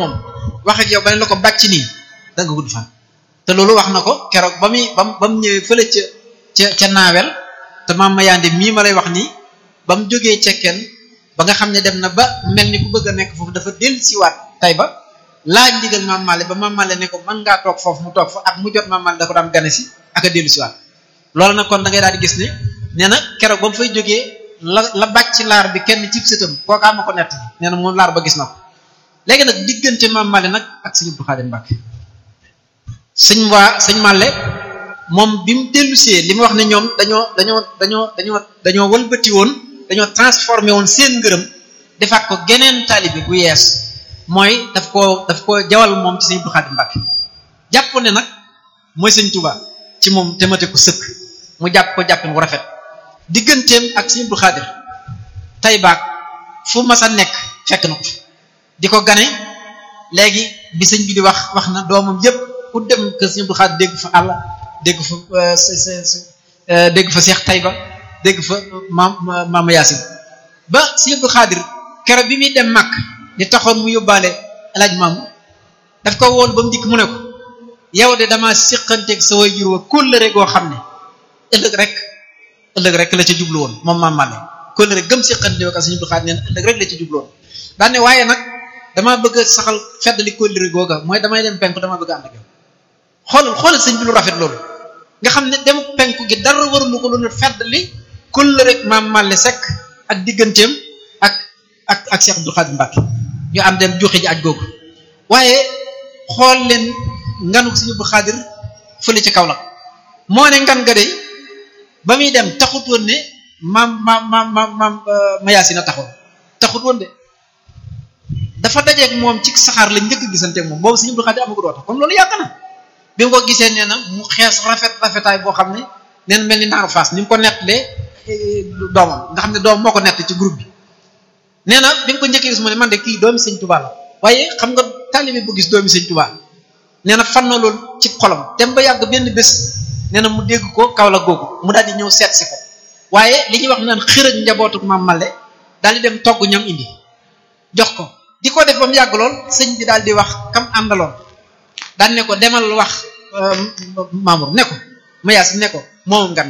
moom wax ak yow ba ne la ko bàcc nii da nga gudd fan te loolu wax na ko keroog ba muy ba ba mu ñëwee fële ca ca ca naawel te maam Mayande mii ma lay wax nii ba mu jógee cekkeen ba nga xam ne dem na ba mel ni ku bëgg a nekk foofu dafa dellu siwaat tay ba laaj ndigal maam Male ba maam Male ne ko mën ngaa toog foofu mu toog fa ak mu jot maam Male da ko daan gane si ak a dellu siwaat loolu nag kon da ngay daal di gis ne nee na keroog ba mu fay jógee la la bàcc laar bi kenn cib sëtam kookaa ma ko nett nee na moom laar ba gis na ko léegi nag diggante maam Male nag ak sëñ Abdou Khadim Mbacke sëñ waa sëñ Male moom bi mu dellusee li mu wax ne ñoom dañoo dañoo dañoo dañoo dañoo wëlbati woon dañoo transformé woon seen ngërëm defaat ko geneen taalibe bu yees mooy daf koo daf ko jawal moom ci sëñ Abdou Khadim Mbacke jàpp ne nag mooy sëñ Touba ci moom te mate ko sëkk mu jàpp ko jàppin bu rafet digganteem ak sëñ Abdou Khadir tay baag fu mas a nekk fekk na ko di ko gane léegi bi sëñ bi di wax wax na doomam yépp ku dem kër sëñ Abdou Khadir dégg fa àll dégg fa dégg fa Seex Tayba dégg fa maam maama Yaasin ba sëñ Abdou Khadir keroog bi muy dem màkk di taxoon mu yóbbaale alaaj maamu daf ko woon ba mu dikk mu ne ko yow de dama siqanteeg sa way jur wa kóllëre goo xam ne ëllëg rek ëllëg rek la ca jublu woon moom maam Male kóllëre gëm siqante ak sëñ Abdou Khadir neen ëllëg rek la ca jublu woon daane waaye nag damaa bëgg a saxal feddali kóllëre googa mooy damay dem penku dama bëgg a ànd ak yow xoolal xoolal sëñ bi lu rafet loolu nga xam ne dem penku gi dara warulu ko lu feddali kóllëre rek maam Male Seck ak digganteem ak ak ak Cheikh Abdou Khadir Mbacke ñu am dem joxe ji aj googu waaye xool leen nganu sëñ Abdou Khadir fële ca Kaolack moo ne ngan nga de ba muy dem taxut woon ne maam maam maam maam maam Mayasina taxoon taxut woon de dafa dajeeg moom ci saxaar la njëkk gisanteeg moom boobu sëñ Abdou Khadir amagu doota kon loolu yàgg na bi mu ko gisee nee na mu xees rafet rafetaay boo xam ne nee na mel ni naaru faas ni mu ko nettalee doomam nga xam ne doom moo ko nett ci groupe bi nee na bi nga ko njëkkee gis mu ne man de kii doomi sëñ Touba la waaye xam nga taalibe bu gis doomi sëñ Touba nee na fan na loolu ci xolam dem ba yàgg benn bés nee na mu dégg ko kaw la googu mu daal di ñëw seet si ko waaye li ñuy wax naan xër ak njabootu maam Male daal di dem togg ñam indi jox ko di ko def ba mu yàgg lool sëñ bi daal di wax kam àndaloon daan ne ko demal wax Mamour ne ko Mayaas ne ko moom ngan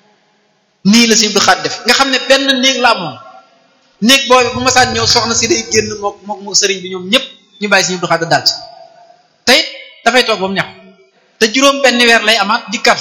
nii la sëñ Abdou Khadir def nga xam ne benn néeg la amoon néeg boobu bu masaan ñëw soxna si day génn mook mook mook sëriñ bi ñoom ñëpp ñu bàyyi sëñ Abdou Khadir daal ci tey dafay toog ba mu ñax te juróom benn weer lay amaat di kat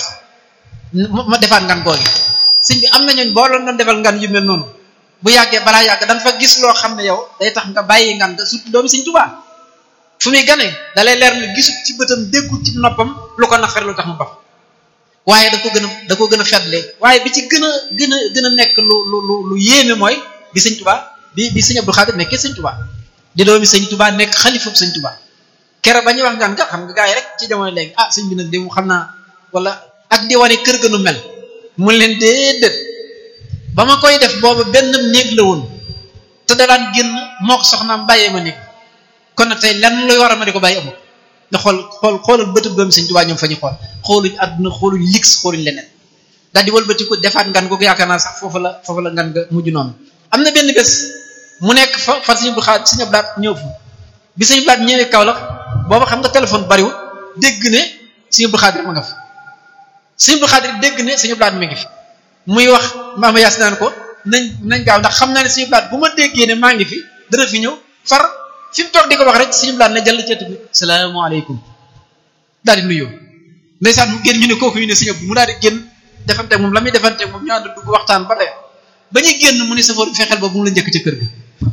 ma defaat ngan googi sëñ bi am na ñooñ boo doon doon defal ngan yu mel noonu bu yàggee balaa yàgg da nga fa gis loo xam ne yow day tax nga bàyyi ngan nga surtout doomi sëñ Tuubaa fu muy gane da lay leer ne gisut ci bëtam déggul ci noppam lu ko naqar lu tax mu bax waaye da ko gën a da ko gën a fetle waaye bi ci gën a gën a gën a nekk lu lu lu lu yéeme mooy bi sëñ Tuubaa bi bi sëñ Abdou Khadir nekkee sëñ Tuubaa di doomi sëñ Tuubaa nekk xalifab sëñ Tuubaa kere ba ñuy wax ngaan nga xam nga gars yi rek ci jamono léegi ah sëñ bi nag de mu xam naa wala ak di wane kër gënu mel mu leen déedéet ba ma koy def booba benn néeg la woon te da daan génn moo ko soxnaam bàyyee ma néeg kon nag tey lan luy war a ma di ko bàyyi amul nga xool xool xoolal bëtëb doomi sëñ Tuubaa ñoom fa ñu xool xooluñ àdduna xooluñ lix xooluñ leneen daal di wëlbati ko defaat ngan googu yaakaar naa sax foofu la foofu la ngan nga mujj noonu am na benn bés mu nekk fa fan sëñ bu xaar sëñ Abdou ñëw fa bi sëñ Abdou ñëwee Kaolack booba xam nga téléphone bariwul dégg ne sëñ Abdou Khadir ma nga fa sëñ Abdou Khadir dégg ne sëñ Abdou mi ngi fi muy wax maama yaas naan ko nañ nañ gaaw ndax xam naa ne sëñ Abdou bu ma déggee ne maa ngi fi dana fi ñëw far fi mu toog di ko wax rek sëñ Abdou ne jàll ceet bi salaamaaleykum daal di nuyoo ndeysaan mu génn ñu ne kooku ñu ne sëñ Abdou mu daal di génn defante moom la muy defante moom ñu ànd dugg waxtaan ba tey ba ñuy génn mu ne safoor bi fexeel ba bu mu la njëkk ca kër ga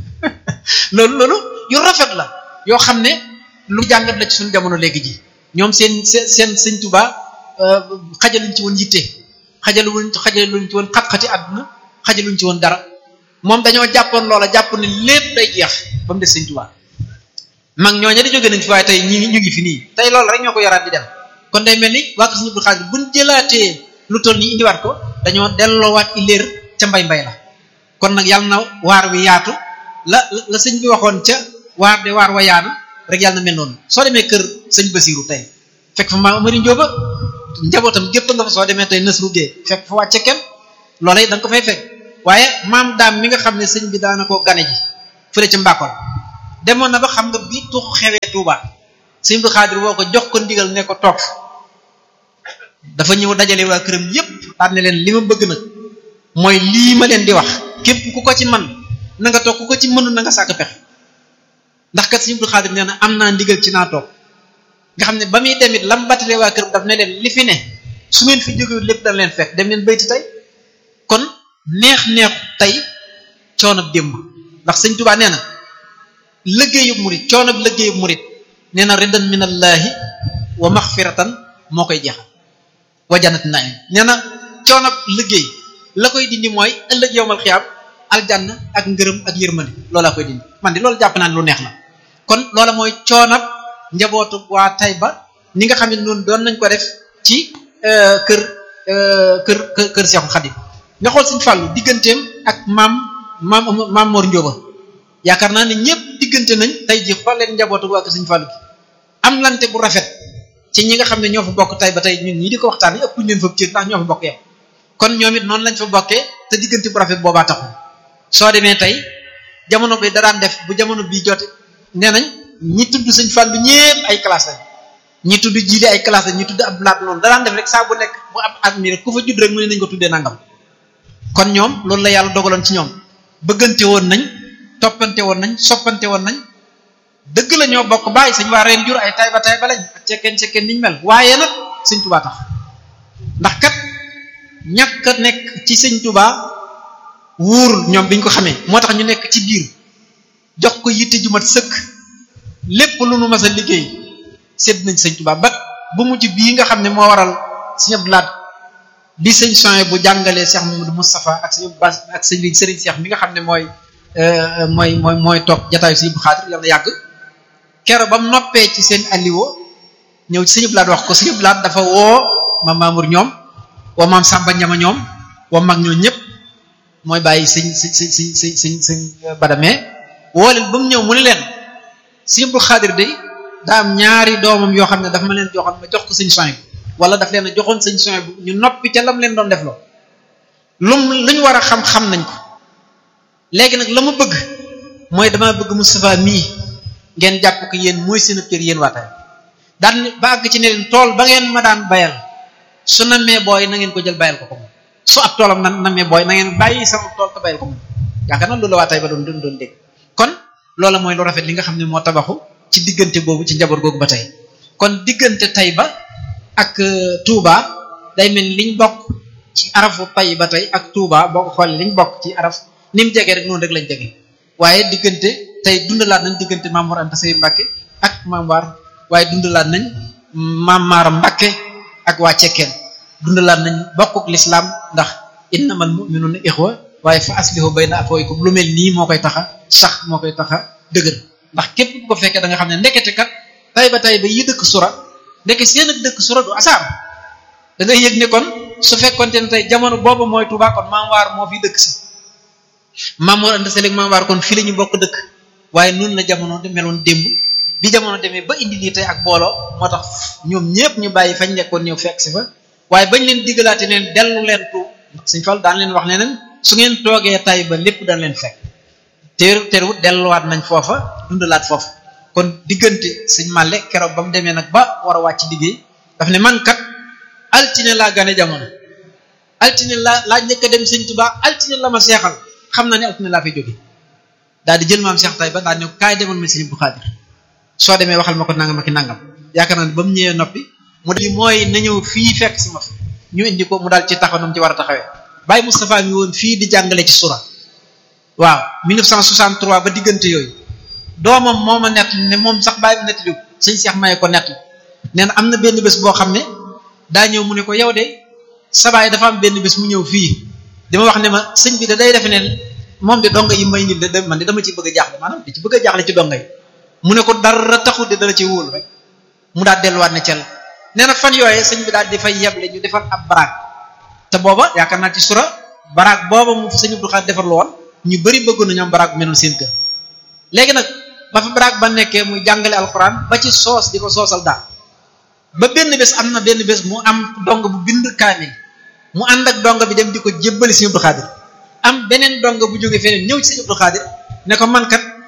loolu loolu yu rafet la yoo xam ne lu jàngat la ci suñu jamono léegi ji ñoom seen seen seen sëñ Tuubaa xajaluñ ci woon yitte xajaluñ xajaluñ ci woon xat-xati àdduna xajaluñ ci woon dara moom dañoo jàppoon loola jàpp ne lépp day jeex ba mu des sëñ Tuubaa mag ñooñu di jóge nañ fi waaye tey ñi ñu ngi fi nii tey loolu rek ñoo ko yoraat di dem kon day mel ni waa ko suñu Abdou Khadir buñ jëlaatee lu toll nii indiwaat ko dañoo delloowaat ileer ca mbay mbay la kon nag yàlla na waar wi yaatu la la sëñ bi waxoon ca waar de waar wa yaana rek yàlla na mel noonu soo demee kër sëñ Basiiru tey fekk fa maam Amari Njóoba njabootam gépp nga fa soo demee tey Nasru Gee fekk fa wàcce kenn loola da nga ko fay fekk waaye maam daam mi nga xam ne sëñ bi daana koo gane ji fële ca Mbakol demoon na ba xam nga bi tux xewee Touba sëñ Abdou Khadir woo ko jox ko ndigal ne ko toog dafa ñëw dajale waa këram yépp daan ne leen li ma bëgg nag mooy lii ma leen di wax képp ku ko ci man na nga toog ku ko ci mënul na nga sàkk pexe ndax kat sëñ Abdou Khadir nee na am naa ndigal ci naa toog nga xam ne ba muy demit lam battale waa këram daf ne leen li fi ne su ngeen fi jógewul lépp dana leen fekk dem leen bayti tey kon neex neexu tey coonab démb ndax sëñ Tuubaa nee na liggéeyub murit coonab liggéeyub murit nee na ridan minallaahi wa maxfiratan moo koy jeexal wa jannati naim nee na coonab liggéey la koy dindi mooy ëllëg yowmal xiyaam aljanna ak ngërëm ak yërmande loolaa koy dindi man di loolu jàpp naa ne lu neex la kon loola mooy coonab njabootu waa Tayba ni nga xam ne noonu doon nañ ko def ci kër kër kër kër Seexu Xadim nga xool Sëñ Fàllu digganteem ak maam maam maam Mor Njóoba yaakaar naa ne ñëpp diggante nañ tey ji xool leen njabootu waa kër Sëñ Fàllu gi am lante bu rafet ci ñi nga xam ne ñoo fa bokk tey ba tey ñun ñii di ko waxtaan ëpp ñu leen fa cër ndax ñoo fa bokk yam kon ñoom it noonu lañ fa bokkee te diggante bu rafet boobaa taxul soo demee tey jamono bi da daan def bu jamono bii jote nee nañ ñi tudd Sëñ Fàllu ñëpp ay classe lañ ñi tudd jiile ay classe lañ ñi tudd ab laat noonu da daan def rek saa bu nekk bu am at mi rek ku fa judd rek mu ne nañ ko tuddee nangam kon ñoom loolu la yàlla dogaloon ci ñoom bëggante woon nañ toppante woon nañ soppante woon nañ dëgg la ñoo bokk bàyyi sañ waa reen jur ay tay ba tay ba lañ ak cekkeen cekkeen niñ mel waaye nag sëñ tubaa tax ndax kat ñàkk a nekk ci sëñ tubaa wuurul ñoom biñ ko xamee moo tax ñu nekk ci biir jox ko yitte ju mat sëkk lépp lu nu mas a liggéey sédd nañ sëñ tubaa ba bu mujj bii nga xam ne moo waral sëñ Abdou Lahad bi sëñ Soye bu jàngalee Cheikh Mamadou Moustapha ak sëñ Bass ak sëñ Serigne Cheikh mi nga xam ne mooy mooy mooy mooy toog jataayu sëñ Abdou Khadir yàlla yàgg kero ba mu noppee ci seen alliwo ñëw ci sëñ Abdou Lahad wax ko sëñ Abdou Lahad dafa woo maam Mamour ñoom woo maam Samba Ñama ñoom woo mag ñoo ñëpp mooy bàyyi sëñ sëñ sëñ sëñ sëñ sëñ sëñ Badame woo leen ba mu ñëw mu ne leen sëñ Abdou Khadir de daa am ñaari doomam yoo xam ne dafa ma leen joxoon ma jox ko sëñ Soye wala daf leen a joxoon sëñ Soye bu ñu noppi ca lam leen doon def loo lum lu ñu war a xam-xam nañ ko léegi nag la ma bëgg mooy dama bëgg Moustapha mii ngeen jàpp ko yéen mooy seen kër yéen waa Taïba daan ba àgg ci ne leen tool ba ngeen ma daan bayal su namee booy na ngeen ko jël bayal ko ko moom su ab toolam na namee booy na ngeen bàyyi sama tool te bayal ko moom yaakaar naa loolu la waa Taïba doon doon doon dégg kon loola mooy lu rafet li nga xam ne moo tabaxu ci diggante boobu ci njaboot googu ba tey kon diggante Taïba ak Touba day mel liñ bokk ci arafu tay ba tey ak Touba boo ko xoolee liñ bokk ci araf ni mu jege rek noonu rek lañ jege waaye diggante tey dundalaat nañ diggante Maam Mor Anta Sey Mbàkke ak Maam Waar waaye dundalaat nañ Maam Maara Mbàkke ak waa Cekkeen dundalaat nañ bokkuk lislaam ndax innamal mu'minuna ixwa waaye fa aslihu bayna axawaykum lu mel nii moo koy taxa sax moo koy taxa dëgër ndax képp ku ko fekkee da nga xam ne ndekete kat tay ba tay ba yi dëkk sura ndeke seen ak dëkk sura du asaar da ngay yëg ne kon su fekkonte ne tey jamono boobu mooy Tuubaa kon maam waar moo fi dëkk si maam Mor Anta Sali ak maam waar kon fii la ñu bokk dëkk waaye noonu la jamono de meloon démb bi jamono demee ba indi lii tey ak booloo moo tax ñoom ñëpp ñu bàyyi fañ nekkoon ñëw fekk si fa waaye bañ leen diggalaate leen dellu leen tu suñ fal daan leen wax ne leen su ngeen toogee tay ba lépp daan leen fekk teer teerwut delluwaat nañ foofa dundalaat foofa kon diggante sëñ Màlle keroog ba mu demee nag ba war a wàcc liggéey daf ne man kat altine laa gane jamono altine laa laa njëkk a dem sëñ Tuubaa altine la ma seexal xam naa ne altine laa fay jóge daal di jël maam Seex tay ba daal ne kaay demoon ma sëñ Abdou Khadir soo demee waxal ma ko nangam ak nangam yaakaar naa ne ba mu ñëwee noppi mu di mooy na ñëw fii fekk si ma fi ñu indi ko mu daal ci taxaw nam ci war a taxawee Baye Moustapha mi woon fii di jàngale ci sura waaw 1963 ba diggante yooyu doomam moo ma nett ne moom sax bàyyi bi nettali sëñ Seex maye ko nett nee na am na benn bés boo xam ne daa ñëw mu ne ko yow de sabaay dafa am benn bés mu ñëw fii dama wax ne ma sëñ bi da day defe ne moom de donga yi may indil de man de dama ci bëgg a jaaxle maanaam di ci bëgg a jaaxle ci donga yi mu ne ko dara taxul de dala ci wóolu rek mu daal delluwaat ne cel nee na fan yooyee sëñ bi daal di fay yeble ñu defar ab baraag te booba yaakaar naa ci sura baraag booba mu sëñ Abdou Khadre defar lu woon ñu bëri bëggoon na ñoom baraag bu meloon seen kër léegi nag ba fa baraag ba nekkee muy jàngale alxuraan ba ci soos di ko soosal daal ba benn bés am na benn bés mu am dong bu bind kaamil mu ànd ak dong bi dem di ko jébbali sëñ Abdou Khadre am beneen dong bu jógee feneen ñëw ci sëñ Abdou Khadre ne ko man kat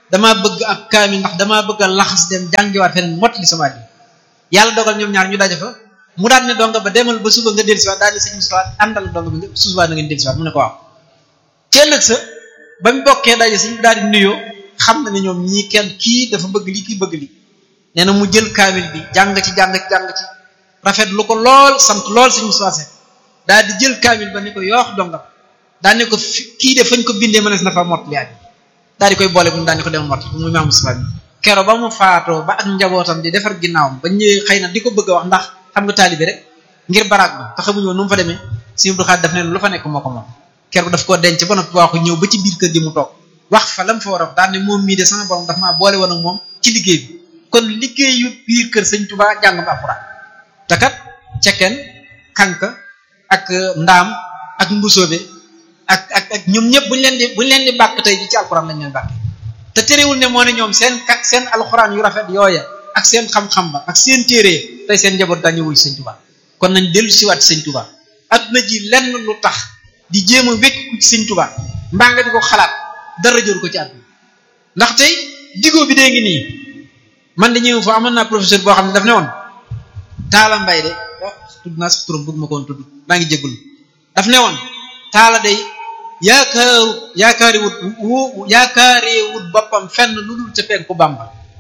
damaa bëgg ab kaamil ndax damaa bëgg a laxas dem jàngiwaat feneen mottali sama ji yàlla dogal ñoom ñaar ñu daje fa mu daal ne donga ba demal ba suba nga dellusiwaat daal di sëñ Moussa àndal donga bi nga suba na ngeen dellusiwaat mu ne ko waaw ci ëllëg sa ba mu bokkee daje sëñ daal di nuyoo xam na ne ñoom ñii kenn kii dafa bëgg li kii bëgg li nee na mu jël kaamil bi jàng ci jàng ci jàng ci rafet lu ko lool sant lool sëñ Moussa Seck daal di jël kaamil ba ne ko yoox donga daal ne ko kii de fañ ko bindee mënees na fa mottali at daal di koy boole bu mu daal di ko dem mottali muy Maam Moussa bi kero ba mu faatoo ba ak njabootam di defar ginnaawam ba ñëwee xëy na di ko bëgg a wax ndax xam nga taalibi rek ngir baraag ba te xamuñu woon nu mu fa demee sëñ Abdou Khadre daf ne lu fa nekk moo ko moom kero daf koo denc ba noppi waaxu ñëw ba ci biir kër gi mu toog wax fa lam fa war a wax daal ne moom mii de sama borom daf maa boole woon ak moom ci liggéey bi kon liggéeyu biir kër sëñ Touba jàngum alxuraan te kat cekkeen kanka ak ndaam ak mbusoobe ak ak ak ñoom ñëpp buñu leen di buñu leen di bàkk tey ji ci alxuraan lañ leen bàkke te terewul ne moo ne ñoom seen kat seen alxuraan yu rafet yooya ak seen xam-xam ba ak seen téere tey seen njaboot dañu wuy sëñ Touba kon nañ dellu siwaat sëñ Touba adduna ji lenn lu tax di jéem a wékku ci sëñ Touba mbaa nga di ko xalaat dara jëru ko ci àdduna ndax tey digoo bi dee ngi nii man de ñëw fa amoon naa professeur boo xam ne daf ne woon taala mbay de tudd naa sax turam bëgg ma ko woon tudd maa ngi jéggul daf ne woon taala day yaakaaru yaakaari wut wu yaakaaree wut boppam fenn lu dul ca penku Bamba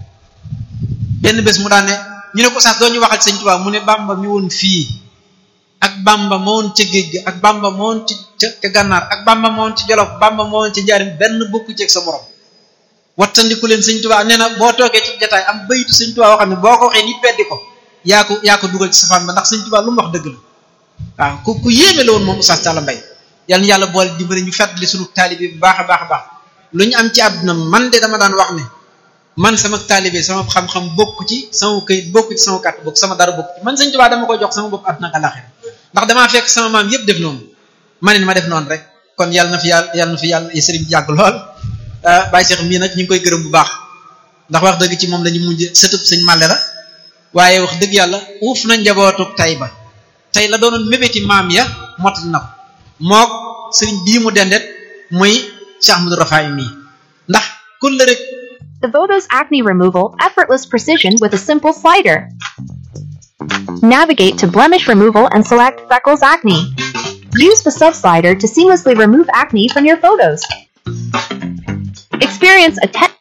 benn bés mu daan ne ñu ne ko sax doo ñu waxal sëñ Tuubaa mu ne Bamba mi woon fii ak Bamba ma woon ca géej gi ak Bamba ma woon ci ca gànnaar ak Bamba ma woon ci Jolof Bamba ma woon ci njaarim benn bokku ceeg sa morom wattandiku leen sëñ Tuubaa nee na boo toogee ci jataay am bayitu sëñ Tuubaa woo xam ne boo ko waxee nit beddi ko yaa ko yaa ko dugal ci safaan ba ndax sëñ Tuubaa lu mu wax dëgg la waaw ku ku yéeme la woon moom Oustaz Talla Mbaye yàlla na yàlla boole dimbali ñu fàttali sunu taalibe bu baax a baax a baax lu ñu am ci àdduna man de dama daan wax ne man sama taalibe sama xam-xam bokk ci sama këyit bokk ci sama kàtt bokk sama dara bokk ci man sëñ Tuubaa dama koy jox sama bopp àdduna ak àllaxira ndax damaa fekk sama maam yëpp def noonu ma ne ma def noonu rek kon yàlla na fi yàlla yàlla na fi yàlla sëriñ bi yàgg lool Baye Cheikh mii nag ñu ngi koy gërëm bu baax ndax wax dëgg ci moom la ñu mujj sëtub sëñ Màlle la waaye wax dëgg yàlla uuf na njabootuk tay ba tey la doonoon mébéti maam ya mottali na ko mook sëriñ bii mu dendet muy Cheikh Ahmadou Rafaay mii ndax kun la rek The Voto's acne removal, effortless precision with a simple slider. Navigate to blemish removal and select freckles acne. Use the sub slider to seamlessly remove acne from your photos. Experience a 10